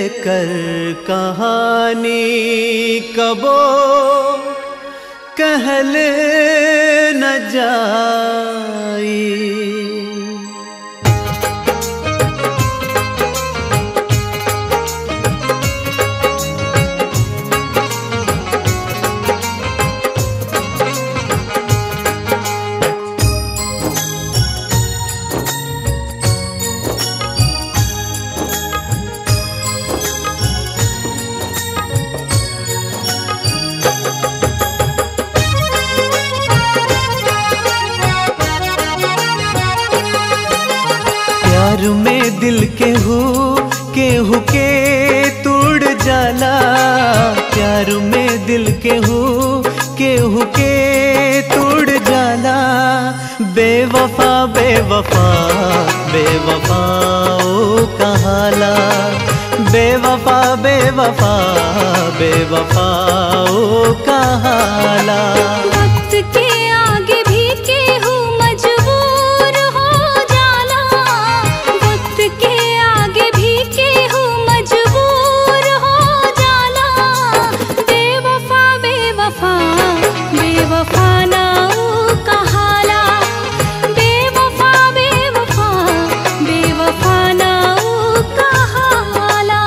कर कहानी कबो कहल न जाई प्यार में दिल के हो केहू के तोड़ जाला प्यार में दिल के हो केहू के तोड़ जाला बेवफा बेवफा बेवफा ओ कहाला बेवफा बेवफा बेवफा ओ कहाला वक्त के आगे भी केहू मजबूर हो जाला वक्त के आगे भी केहू मजबूर हो जाला बेवफा बेवफा बेवफा ना ऊ कहाला बेवफा बेवफा बेवफा ना ऊ कहाला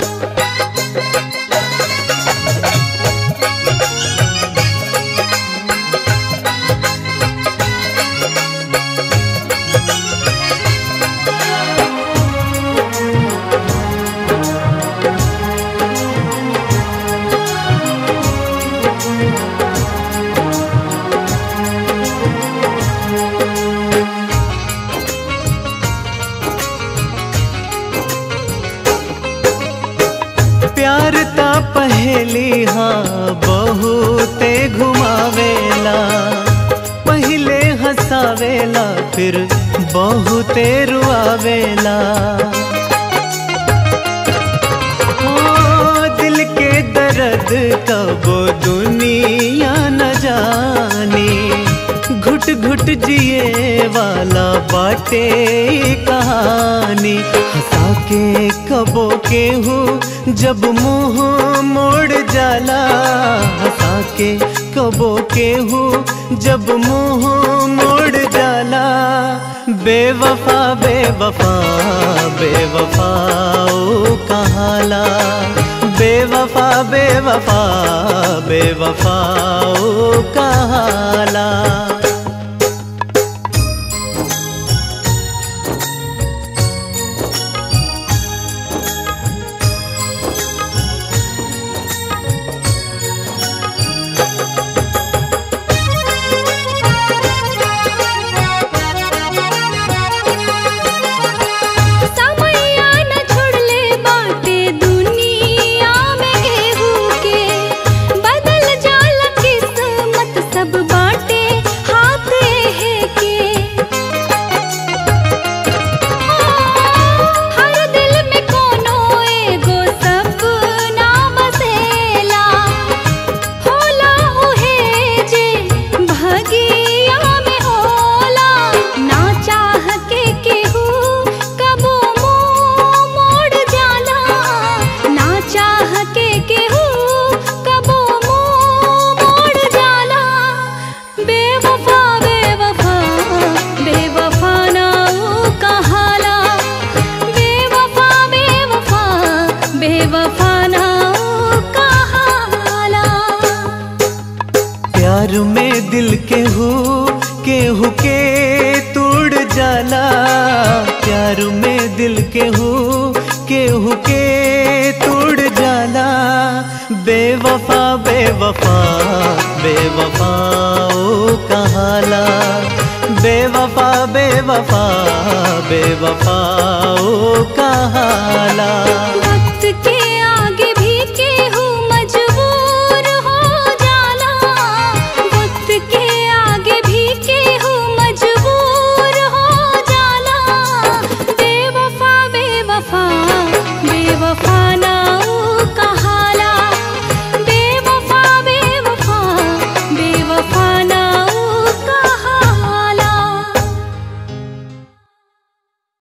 प्यार ता पहली हाँ बहुते घुमावेला पहले हंसावेला फिर बहुते रुआवेला ओ दिल के दर्द कब दुनिया न जानी घुट घुट जिए वाला बाटे ई कहानी हंसा के कबो के हूँ जब मुंह मोड़ जाला हंसा के कबो के हूँ जब मुंह मोड़ जाला बेवफा बेवफा बेवफा ओ कहाला बेवफा बेवफा बेवफा ओ कहाला समैया न छोड़ले बाटे दुनिया में केहू के बदल जाला किस्मत सब बाटे हाथ है के हर दिल में कोनो एगो सपना बसेला होला उहे जे भगिया में होला ना चाह के केहू कबो मुंह मोड़ जाला ना चाह के केहू कबो मुंह मोड़ जाला बेवफा बेवफा बेवफा ना ऊ कहाला बेवफा बेवफा बेवफा ना ऊ कहाला प्यार में दिल के हो केहू के तोड़ जाला प्यार में दिल के हो केहू के तोड़ जाला बेवफा बेवफा बेवफा ओ कहाला बेवफा बेवफा बेवफा ओ कहाला